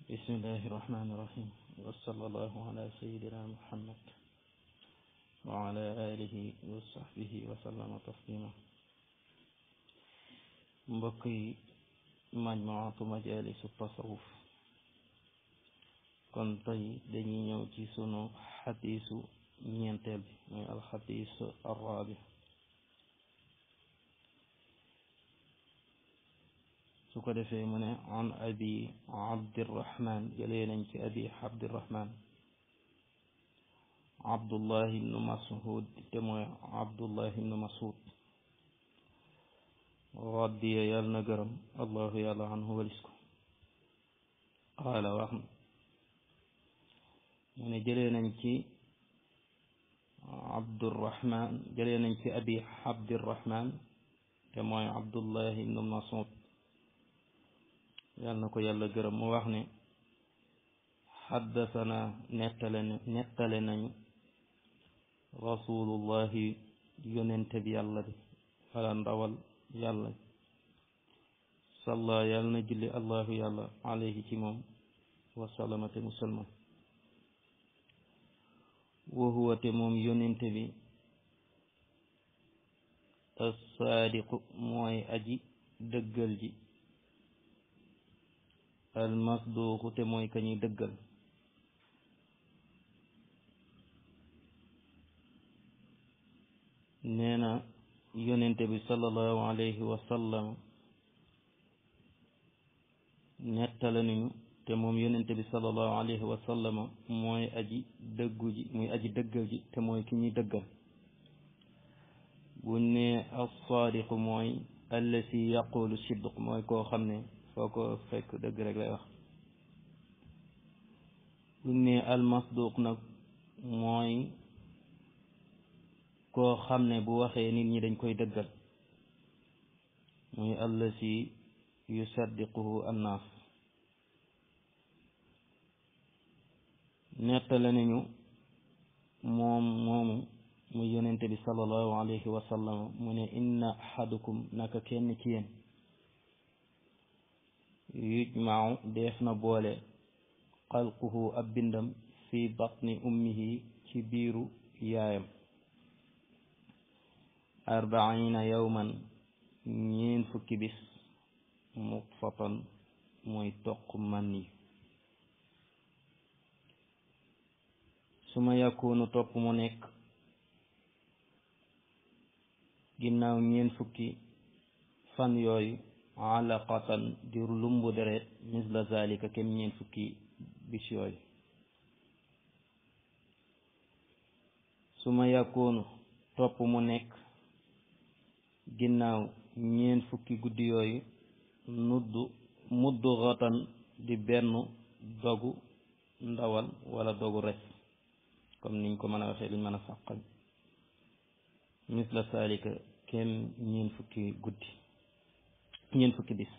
bismillahi irrahmani irrahim wasala allahu ala sayidina muhammad wa ala alihi wa sahbihi wa sallama taslima mbokk yi majmuatu majalisu tasawuf kon tey dañuy ñëw ci sunu xadiisu ñeenteel bi mooy alxadiis arrabi su ko defee mu ne an abi abdirahman jëlee nañ ci abi abdirahman abdullah ibnu mas'ud te mooy abdullah ibnu mas'ud radiya yàlla na gërëm allahu yàlla anhu walis ko qaala wax na mu ne jëlee nañ ci abdurahman jëlee nañ ci abi abdirahman te mooy abdullah ibnu mas'ud yàlla na ko yàlla gërëm mu wax ne xaddasana nettale nettale nañu rasulullahi yonente bi yàlla bi wala ndawal yàlla salla yàlla na julli allahu yàlla alayhi ci moom wasalamate musalman wa huwa te moom yonente bi assaadiqu mooy aji dëggal ji almasduuqu te mooy ka ñuy dëggal nee na yonente bi sallallahu alayhi wa sallam nettale nañu te moom yonente bi sallallahu alayhi wa sallam mooy aji dëggu ji muy aji dëggal ji te mooy ki ñuy dëggal bu ne alsaadiqu mooy allasi yaqulu sidq mooy koo xam ne foo ko fekk dëgg rek lay wax bu ne almasduq nag mooy koo xam ne bu waxee nit ñi dañ koy dëggal muy allasi yusaddiquhu annaas nettale nañu moom moomu mu yonente bi sallallahu alayhi wa sallam mu ne inna ahadukum naka kenn ci yéen yujmau def na boole xalquhu ab bindam fi batni ummihi ci biiru yaayam arbaina yawman ñeen fukki bis mutfatan mooy toq man yi su ma yakunu topp mu nekk ginnaaw ñeen fukki fan yooyu alaqatan di lumbu deret misla zalika kem ñeen fukki bis yooyu su ma yakunu topp mu nekk ginnaaw ñeen fukki guddi yooyu nuddu muddu xatan di benn dogu ndawal wala dogu res comme niñ ko mën a waxee liñ mën a fàqal misla zalika kem ñeen fukki guddi ñeen fukki bis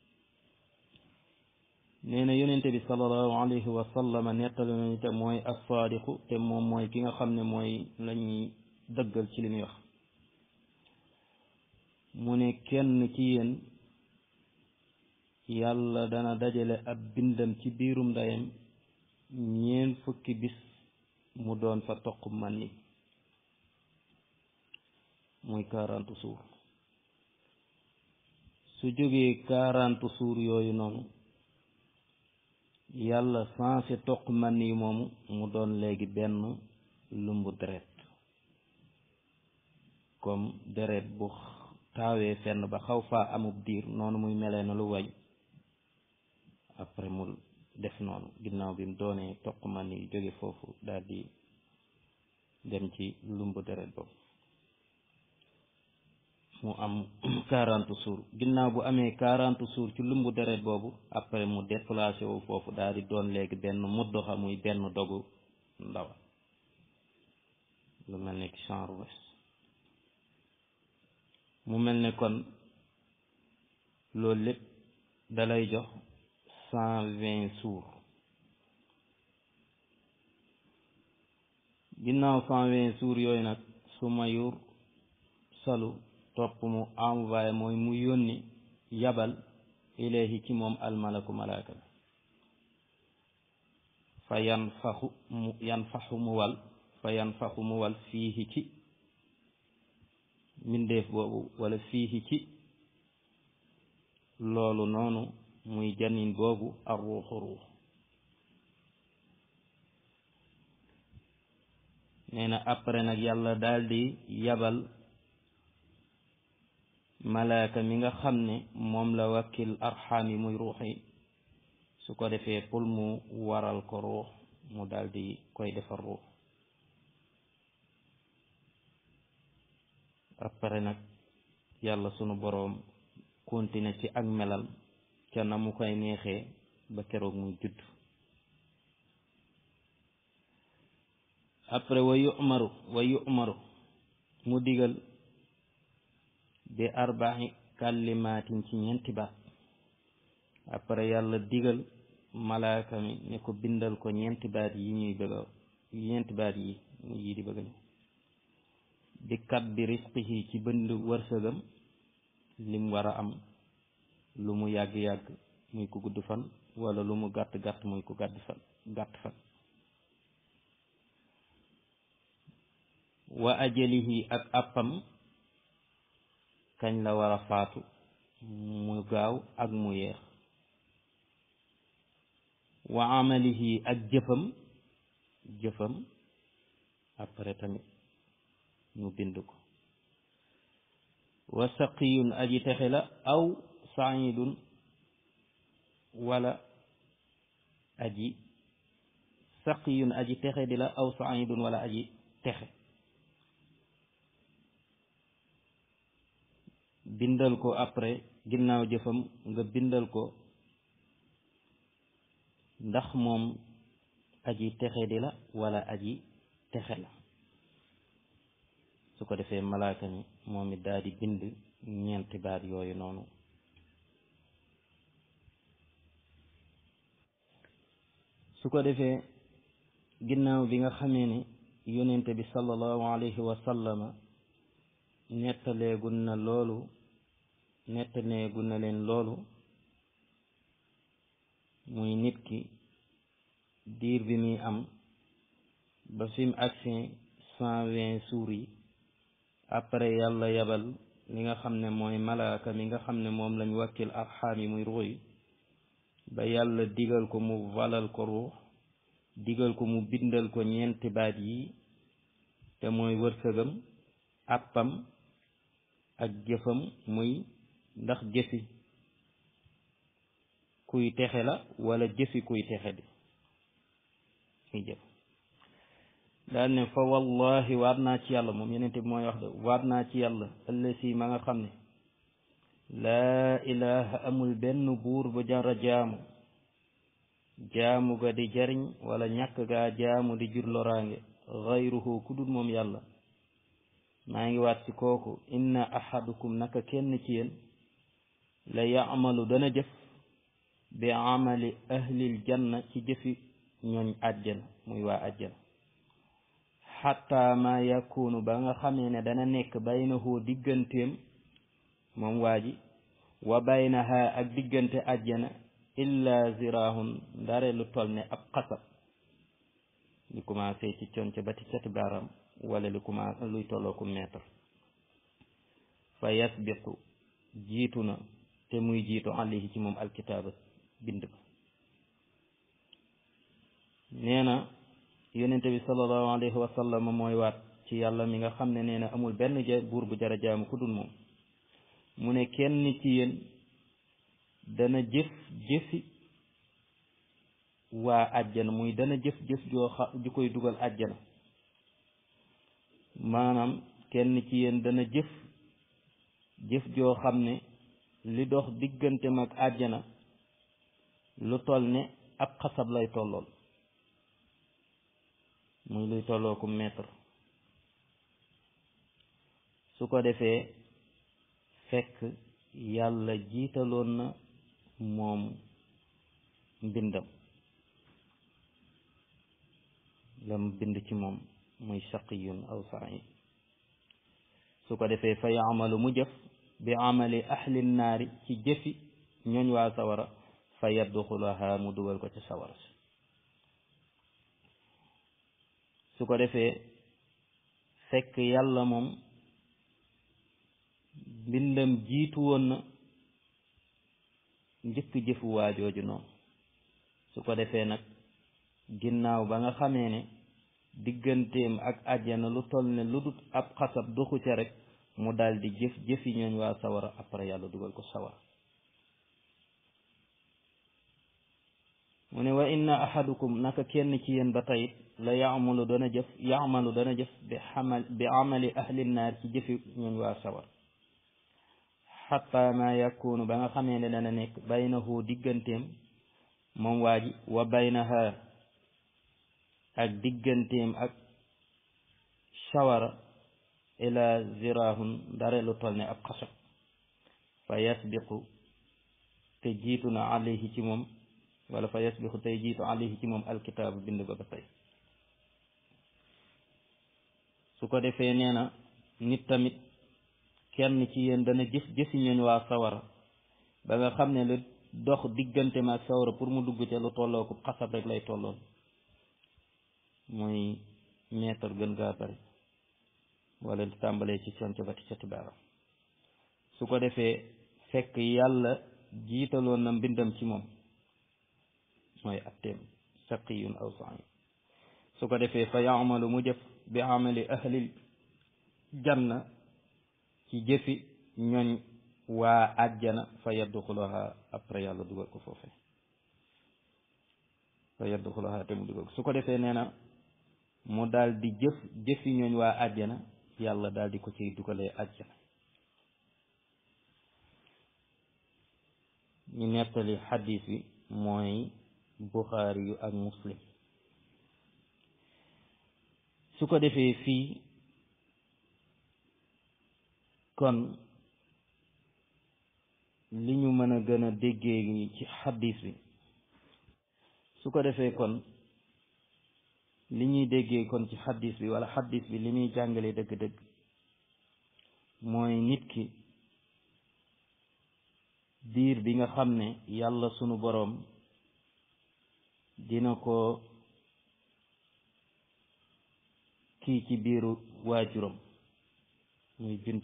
nee na yonente bi sallallahu alayhi wa sallam nettali nañu te mooy assaadiqu te moom mooy ki nga xam ne mooy lañuy dëggal ci li muy wax mu ne kenn ci yéen yàlla dana dajale ab bindam ci biirum ndeyam ñeen fukki bis mu doon fa toq man ni muy quarante suur su jógee quarante suur yooyu noonu yàlla sensé toq man yi moomu mu doon léegi benn lumbu deret comme deret bu taawee fenn ba xaw faa amub diir noonu muy melee na lu wañ après mu def noonu ginnaaw bi mu doonee toq man yi jóge foofu daal di dem ci lumbu deret boobu mu am quarante jours ginnaaw bu amee quarante jours ci lumbu deret boobu après mu déplacé wu foofu daal di doon léegi benn muddoxa muy benn dogu ndaw lu mel ne ki genre wes mu mel ne kon loolu lépp dalay jox cent vingt jours ginnaaw cent vingt jours yooyu nag su mayur salu topp mu envoyé mooy mu yónni yabal ilayhi ci moom almalaku malaaka bi fa yan faxu mu yan faxu mu wal fa yan faxu mu wal fiihi ci mbindeef boobu wala fiihi ci loolu noonu muy janin boobu ar ruuxu ruux nee na après nag yàlla daldi yabal malaaka mi nga xam ne moom la wakkil arxaam yi muy ruux yi su ko defee pour mu waral ko ruux mu daldi koy defar ruux après nag yàlla sunu boroom continuer ci ak melal ca na mu koy neexee ba keroog muy judd après wa yu'maru wa yu'maru mu digal bi arba'i kalimaatin ci ñeenti baat après yàlla digal malaaka mi ne ko bindal ko ñeenti baat yi ñuy bëgg a ñeenti baat yi yi di bëgg ni bi kat bi risqihi ci bënd wërsëgam lim war a am lu mu yàgg-yàgg muy ku gudd fan wala lu mu gàtt-gàtt muy ku gàtt fan gàtt fan wa ajalihi ak àppam kañ la war a faatu mu gaaw ak mu yeex wa amalihi ak jëfam jëfam après tamit ñu bind ko wa saqiyun aji texe la aw saidun wala aji saqiyun aji texe di la aw saidun wala aji texe bindal ko après ginnaaw jëfam nga bindal ko ndax moom aji texe di la wala aji texe la su ko defee malaaka mi moom it daal di bind ñeenti baat yooyu noonu su ko defee ginnaaw bi nga xamee ne yonente bi sallallahu alayhi wa sallama nettaleegun na loolu nettaleegun na leen loolu muy nit ki diir bi muy am ba fi mu agsi cent vingt jours yi après yàlla yabal li nga xam ne mooy malaaka mi nga xam ne moom lañ wàkkil arxaam yi muy ruux yi ba yàlla digal ko mu valal ko ruux digal ko mu bindal ko ñeenti baat yi te mooy wërsëgam àppam ak jëfam muy ndax jëfi kuy texe la wala jëfi kuy texe di muy jëf daal ne fa wallahi waat naa ci yàlla moom yenente bi mooy wax de waat naa ci yàlla ëllësi ma nga xam ne laa ilaha amul benn buur bu jara jaamu jaamu ga di jariñ wala ñàkk gaa jaamu di jur loraange xayruhu ku dul moom yàlla maa ngi waat ci kooku inna ahadukum naka kenn ci yéen la yaamalu dana jëf bi amali ahlil janna ci jëfi ñooñ àjjana muy waa àjjana xatta ma yakunu ba nga xamee ne dana nekk baynahu digganteem moom waa ji wa baynaha ak diggante àjjana illa zirahun ndare lu toll ne ab xasab li commencé ci conc ba ci cati baaram wala lu commencé luy tolloo ku mètre fa yasbiqu jiitu na te muy jiitu alayhi ci moom alkitaaba bind ba nee na yonente bi sallallahu alayhi wa sallam mooy waat ci yàlla mi nga xam ne nee na amul benn ja buur bu jara jaamu ku dul moom mu ne kenn ci yéen dana jëf jëfi waa àjjana muy dana jëf jëf joo xa ju koy dugal àjjana maanaam kenn ci yéen dana jëf jëf joo xam ne li dox diggante mag àjjana lu toll ne ab xasab lay tollool muy luy tolloo ku mètre su ko defee fekk yàlla jiitaloon na moom mbindam lam bind ci moom muy saqiyun aw said su ko defee fa yaamalu mu jëf bi amali ahli naari ci jëfi ñooñ waa sawara fa yadxulaha mu dugal ko ci sawara si su ko defee fekk yàlla moom mbindam jiitu woon na njëkk jëfu waajooju noonu su ko defee nag ginnaaw ba nga xamee ne digganteem ak àjjana lu toll ne lu dut ab xasab doxu ca rek mu daldi jëf jëfi ñooñ waa sawara après yàlla dugal ko sawara mu ne wa inna ahadukum naka kenn ci yéen ba tayit la yaamalu dana jëf yaamalu dana jëf bi xamal bi amali ahli naar ci jëfi ñooñ waa sawar xatta ma yakunu ba nga xamee ne dana nekk baynahu digganteem moom waa ji wa baynaha ak digganteem ak sawara ila zirahun dare lu toll ne ab xasab fa yasbiqu te jiitu na alayhi ci moom wala fa yasbiqu tey jiitu alayhi ci moom alkitaabu bind ba ba tey su ko defee nee na nit tamit kenn ci yéen dana jëf jëfi ñooñ waa sawara ba nga xam ne lu dox diggante ma ak sawara pour mu dugg ca lu tolloo ko xasab rek lay tolloon mooy meetar gën gaa bari wala di tàmbalee ci conc ba ti cati baaram su ko defee fekk yàlla jiitaloon na mbindam ci moom mooy atteem saqiyun aw sa'i su ko defee fa yaamalu mu jëf bi amali ahlil janna ci jëfi ñooñ waa àjjana fa yadxulaha après yàlla dugal ko foofee fa yadxulaha te mu dugal ko su ko defee nee na mu daal di jëf jëfi ñooñ waa àjjana yàlla daal di ko ciy dugalee àjjana ñu nettali xadis bi mooy buxaari yu ak muslim su ko defee fii kon li ñu mën a gën a déggee ci xadis bi su ko defee kon li ñuy déggee kon ci xadis bi wala xadis bi li muy jàngale dëgg-dëgg mooy nit ki diir bi nga xam ne yàlla sunu boroom dina ko kii ci biiru waajuram muy bind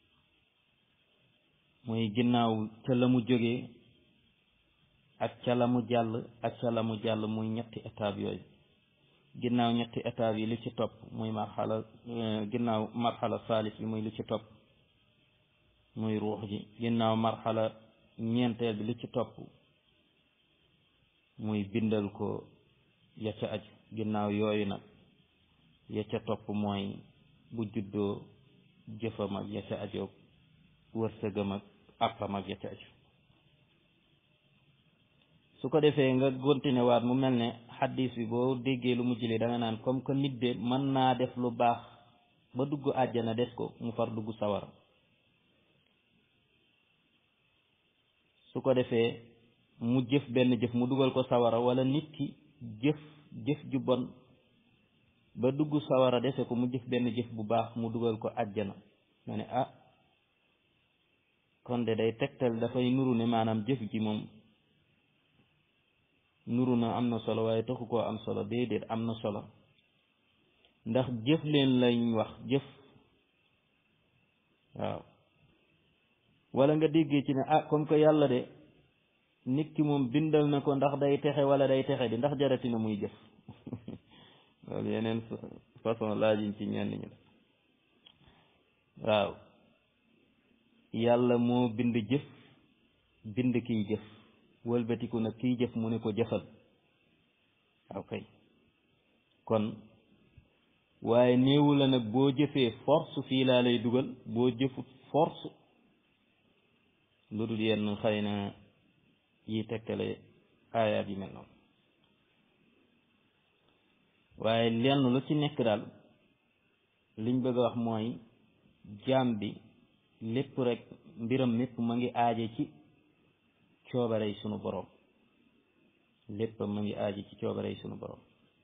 muy ginnaaw ca la mu jógee ak ca la mu jàll ak ca la mu jàll muy ñetti étape yooyu ginnaaw ñetti étape yi li ci topp muy marxala ginnaaw marxala saalis bi muy li ci topp muy ruux ji ginnaaw marxala ñeenteel bi li ci topp muy bindal ko ya ca aju ginnaaw yooyu nag ya ca topp mooy bu juddoo jëfam ak ya ca ajoog wërsëgam ak àppam ak ya ca aju su ko defee nga continué waat mu mel ne xaddis bi boo déggee lu mu jëlee da nga naan comme que nit de mën naa def lu baax ba dugg àjjana des ko mu far dugg sawara su ko defee mu jëf benn jëf mu dugal ko sawara wala nit ki jëf jëf ju bon ba dugg sawara dese ko mu jëf benn jëf bu baax mu dugal ko àjjana ma ne ah kon de day tegtal dafay nuru ne maanaam jëf ji moom nuru na am na solo waaye taxu koo am solo déedéet am na solo ndax jëf leen lañ wax jëf waaw wala nga déggee ci ne ah comme que yàlla de nit ki moom bindal na ko ndax day texe wala day texe di ndax jarati na muy jëf loolu yeneen façon laajiñ ci ñenn ñi waaw yàlla moo bind jëf bind kiy jëf wëlbatiku nag kiy jëf mu ne ko jëfal waaw kay kon waaye néewu la nag boo jëfee force fii laa lay dugal boo jëfut force lu dul yenn xëy na yi tekkale aayaat yi mel noonu waaye lenn lu ci nekk daal liñ bëgg a wax mooy jaam bi lépp rek mbiram mépp ma ngi aaje ci coobarey sunu boroom lépp ma ngi aaje ci coobarey sunu boroom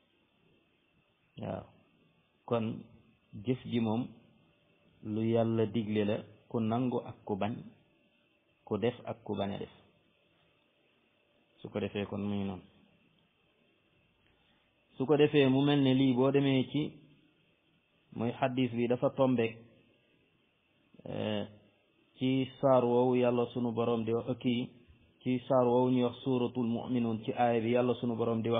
waaw kon jëf ji moom lu yàlla digle la ku nangu ak ku bañ ku def ak ku bañ a def su ko defee kon muy noonu su ko defee mu mel ne lii boo demee ci muy xaddis bi dafa tombeek ci saar woowu yàlla sunu borom di wax kii ci saar woowu ñuy wax suuratul mu'minuun ci aaya bi yàlla sunu borom di wax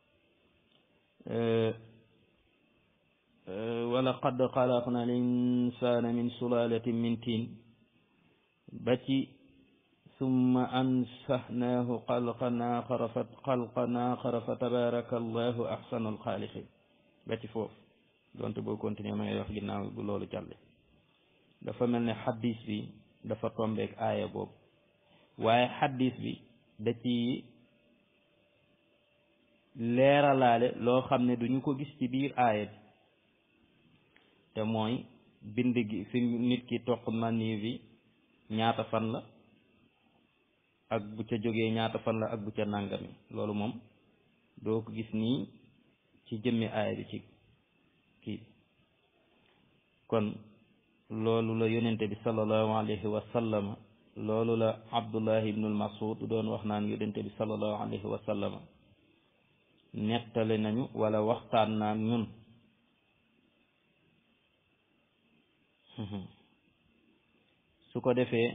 wa laqad xalaqna al insana min sulalatin min tiin ba ci summa ansahnaahu xalqan aaxara fa xalqan aaxara fa tabaraka allahu axsanul xaaliqin ba ci foofu donte boo continuer ma ngay wax ginnaaw bu loolu jàlle dafa mel ne xaddis bi dafa tombeek aaya boobu waaye xaddis bi da ci leeralaale loo xam ne duñu ko gis ci biir aaya bi te mooy bind gi fi nit ki toq mani bi ñaata fan la ak bu ca jógee ñaata fan la ak bu ca nàngami loolu moom doo ko gis nii ci jëmmi aaya bi ci kii kon loolu la yonente bi sallallahu alayhi wa sallama loolu la abdullah ibnul masud doon wax naan yonente bi sallallahu alayhi wa sallama nettali nañu wala waxtaan naan ñun su ko defee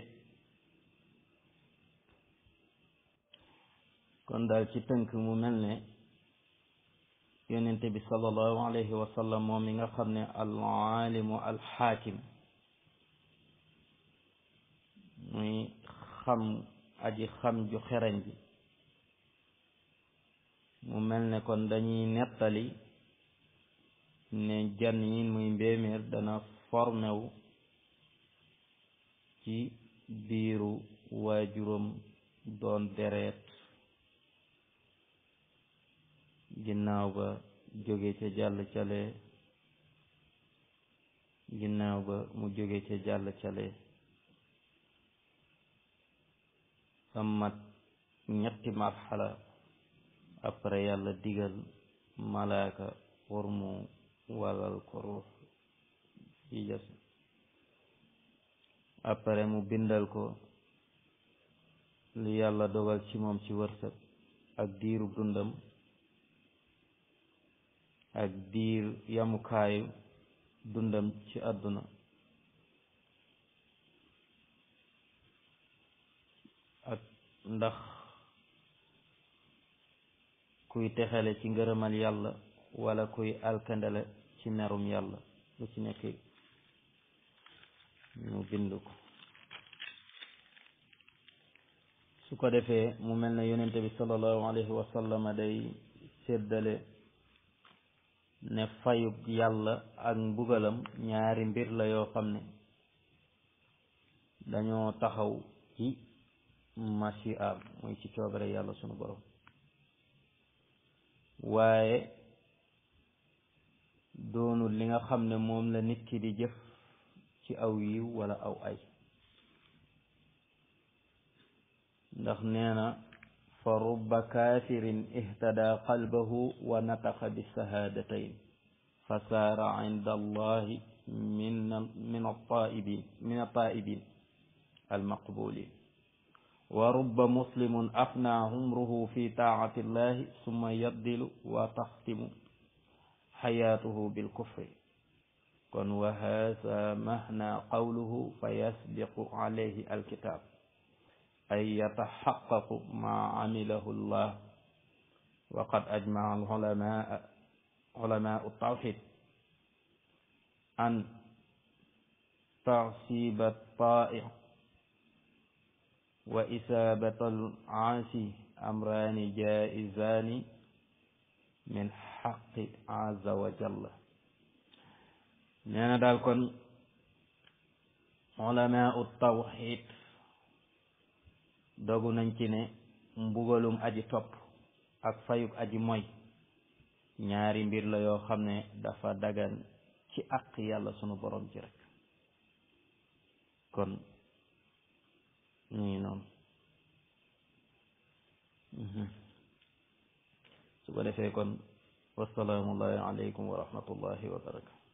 kon daal ci tënk mu mel ne yonente bi sallallahu alayhi wa sallam moom mi nga xam ne al aalimu al xaakim muy xam aji xam ju xereñ ji mu mel ne kon dañuy nettali ne jan yi muy mbéeméer dana formé wu ci biiru waajuram doon deret ginnaaw ba jóge ca jàll cale ginnaaw ba mu jóge ca jàll cale amat ñetti marxala après yàlla digal malaaka pour mu walal ko ruux ci jas après mu bindal ko li yàlla dogal ci moom ci wërsëg ak diiru dundam ak diir yamukaayu dundam ci àdduna ak ndax kuy texale ci ngërëmal yàlla wala kuy alkandale ci merum yàlla lu ci nekk ñu bind ko su ko defee mu mel ne yonente bi sallallahu alayhi wa sallama day séddale ne fayub yàlla ak mbugalam ñaari mbir la yoo xam ne dañoo taxaw ci machi am muy ci coobare yàlla sunu borom waaye doonul li nga xam ne moom la nit ki di jëf ci aw yiw wala aw ay ndax nee na fa rubba kaafirin ihtada qalbahu wa nataqa bi sahaadatayn fa saara inda allahi min min altaibin min altaibin almaqbulin wa rubba muslimun afna umruhu fi taati illahi summa yaddilu wa taxtimu xayaatuhu bilkufri kon wa haasa mahna qawluhu fa yasbiqu alayhi alkitab ay yataxaqaqu ma amilahu llah wa qad ajmaa alulamaa ulamaau tawxid an tasiba taai wa isaabata alaasi amraani jaizaani min xaqi azza wa jalla nee na daal kon ulamaau tawxid dogu nañ ci ne mbugalum aji topp ak fayuk aji moy ñaari mbir la yoo xam ne dafa dagan ci àq yàlla sunu borom ci rek kon ñu ngi noonu su ko defee kon wasalaamullahi aleykum wa rahmatullahi wa barakatu